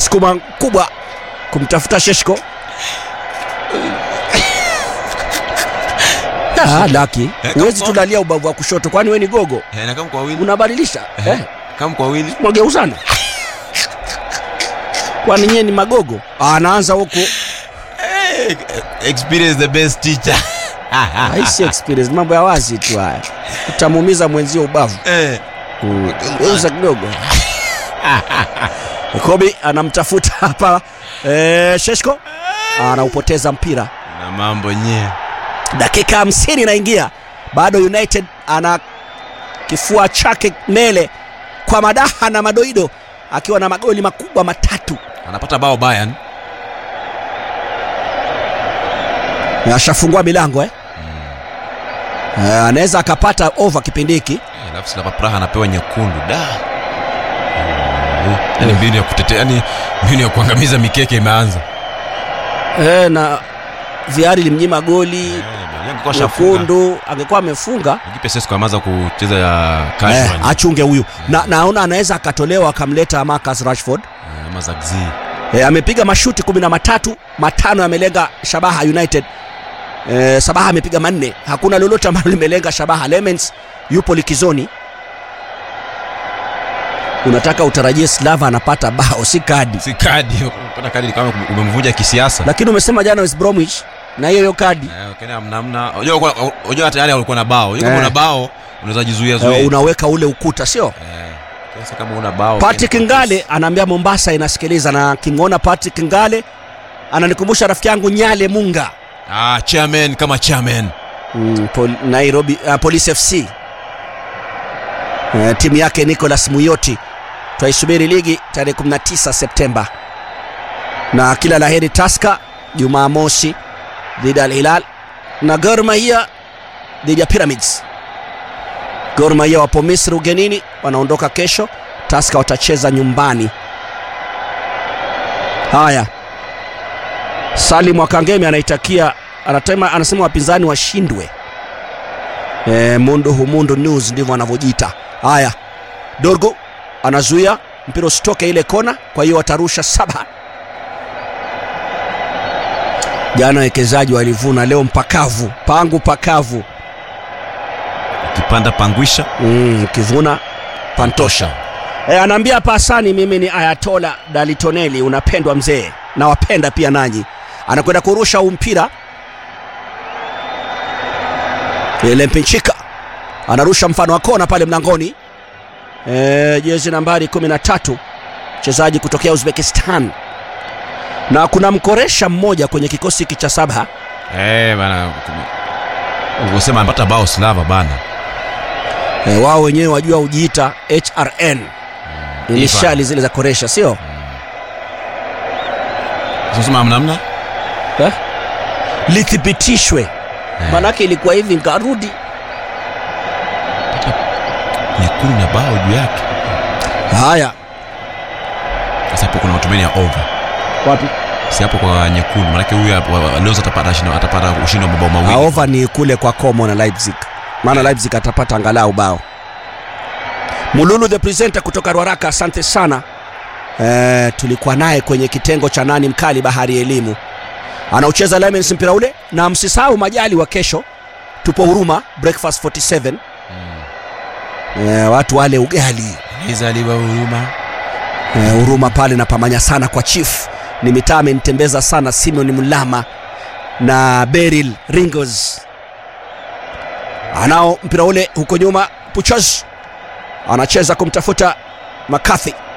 msukuma mkubwa kumtafuta Sheshko. Ah, Laki, Eh, huwezi kama- tulalia ubavu wa kushoto, kwani we ni gogo? Eh, na kama kwa wili Unabadilisha eh? kama kwa wili Mwageuzana, kwani nyie ni magogo? Ah, anaanza huku Eh, experience the best teacher haisi experience, mambo ya wazi tu haya, utamuumiza mwenzio ubavu. eh Mm, geuza kidogo. Kobi anamtafuta hapa eh, Sheshko anaupoteza mpira. na mambo nye Dakika hamsini inaingia, bado United ana kifua chake mbele kwa madaha na madoido, akiwa na magoli makubwa matatu. anapata bao Bayern Ashafungua milango eh? Eh, anaweza akapata over kipindi hiki. Eh, alafu Slava Praha anapewa nyekundu da yani mbinu ya kutetea yani mbinu ya kuangamiza mikeke imeanza Eh, na viari limnyima goli Eh, angekuwa shafunga. nyekundu, angekuwa amefunga Kipe Sesko ameanza kucheza ya eh, casual achunge huyu na naona anaweza akatolewa akamleta Marcus Rashford. Eh, ama Zagzi E, amepiga mashuti kumi na matatu, matano yamelenga shabaha United. E, Sabaha amepiga manne, hakuna lolote ambalo limelenga shabaha. Lemens yupo likizoni. Unataka utarajie Slava anapata bao, si kadi. si kadi kupata kadi ni kama umemvunja kisiasa Lakini umesema jana West Bromwich na hiyo hiyo kadi Eh, Kenya hamna hamna unajua ulikuwa- unajua hata yani ulikuwa na bao unajua kama Eh. una bao unaweza jizuia e, zuia unaweka ule ukuta, sio? Eh, sasa kama una bao Patrick Kenya- Ngale anaambia Mombasa inasikiliza, na kimwona Patrick Ngale ananikumbusha rafiki yangu Nyale Munga ah chairman kama chairman mm, pol, Nairobi uh, Police FC uh, timu yake Nicholas Muyoti. Twaisubiri ligi tarehe 19 Septemba, na kila laheri Taska Jumamosi dhidi ya Al Hilal na Gor Mahia dhidi ya Pyramids. Gor Mahia wapo Misri ugenini, wanaondoka kesho. Taska watacheza nyumbani. Haya, Salim Wakangemi anaitakia anatema, anasema wapinzani washindwe. E, mundu humundu news ndivyo anavyojiita. Haya, Dorgo anazuia mpira usitoke ile kona, kwa hiyo watarusha saba. Jana wekezaji walivuna, leo mpakavu, pangu pakavu. ukipanda pangwisha Mm, ukivuna pantosha. E, anaambia hapa Hasani, mimi ni Ayatola Dalitoneli, unapendwa mzee, nawapenda pia nanyi. Anakwenda kurusha huu mpira ile Mpinchika anarusha mfano wa kona pale mlangoni. E, jezi nambari 13 mchezaji kutokea Uzbekistan, na kuna mkoresha mmoja kwenye kikosi hiki cha Sabha. eh bana ulivyosema anapata bao Slava bana E, wao wenyewe wajua hujiita HRN inishali zile za koresha, sio sasa hamna hamna eh? lithibitishwe manake ilikuwa hivi nkarudi nyekundu na bao juu yake haya sasa hapo kuna matumaini ya over wapi si hapo kwa nyekundu manake huyu hapo, leo atapata shindo- atapata ushindi wa mabao mawili aova ni kule kwa Como na Leipzig maana Leipzig atapata angalau bao Mululu the presenter kutoka Ruaraka asante sana e, tulikuwa naye kwenye kitengo cha nani mkali bahari ya elimu anaucheza Lemens mpira ule na msisahau majali wa kesho tupo huruma breakfast 47 e, watu wale ugali izaliwa huruma Eh, huruma pale na pamanya sana kwa chief ni mitaa amenitembeza sana Simon Mulama na Beryl Ringos anao mpira ule huko nyuma Puchos anacheza kumtafuta McCarthy